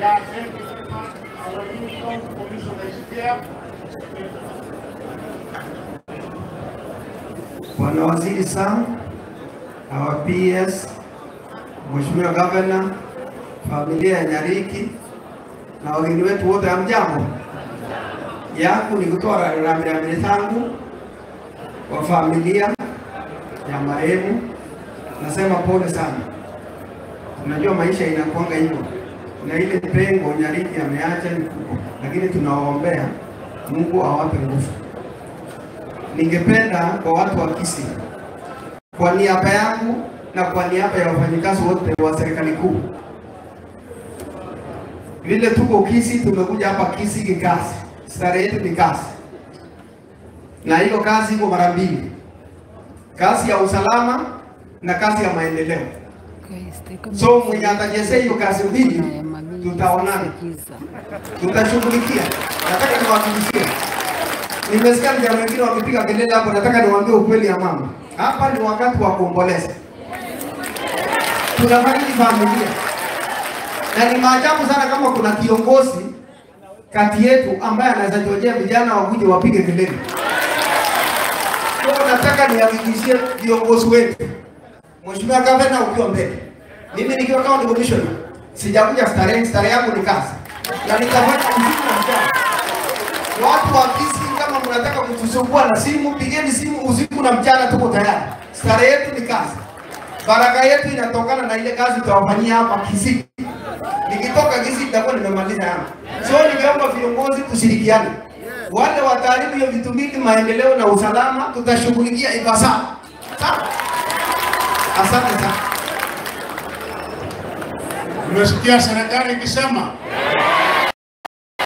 Yeah, thank you very much. Our new county commissioner is here. Bwana Waziri Sam, our PS, Mheshimiwa Gavana, familia ya Nyariki na wageni wetu wote, hamjambo? Yangu ni kutoa rambirambi zangu kwa familia ya marehemu. Nasema pole sana. Tunajua maisha inakuanga hivyo, na ile pengo Nyariki ameacha ni kubwa, lakini tunawaombea Mungu awape nguvu. Ningependa kwa watu wa Kisii, kwa niaba yangu na kwa niaba ya wafanyikazi wote wa serikali kuu, vile tuko Kisii, tumekuja hapa Kisii kikazi, starehe yetu ni kazi, na hiyo kazi iko mara mbili, kazi ya usalama na kazi ya maendeleo. So mwenye atachezea hiyo kazi mbili, tutaonana, tutashughulikia. Nataka niwahakikishie Nimesikia vijana wengine wakipiga kelele hapo, nataka niwaambie ukweli ya mama. Hapa ni wakati wa kuomboleza, tunafariki familia, na ni maajabu sana kama kuna kiongozi kati yetu ambaye anaweza chojea vijana wakuje wapige kelele. Kwa nataka nihakikishie viongozi wetu, Mheshimiwa Gavana ukiwa mbele, mimi nikiwa county commissioner, sijakuja starehe, starehe yangu ni kazi na nitafanya usiku na mchana. Watu wa Kisii kama mnataka kutusumbua na simu, pigeni simu usiku na mchana, tuko tayari. Starehe yetu ni kazi, baraka yetu inatokana na ile kazi tutawafanyia hapa Kisii. Nikitoka Kisii nitakuwa nimemaliza yangu. So ningeomba viongozi tushirikiane, wale wataharibu hiyo vitu mbili, maendeleo na usalama, tutashughulikia ipasavyo. Sawa? Asante sana. Umesikia serikali ikisema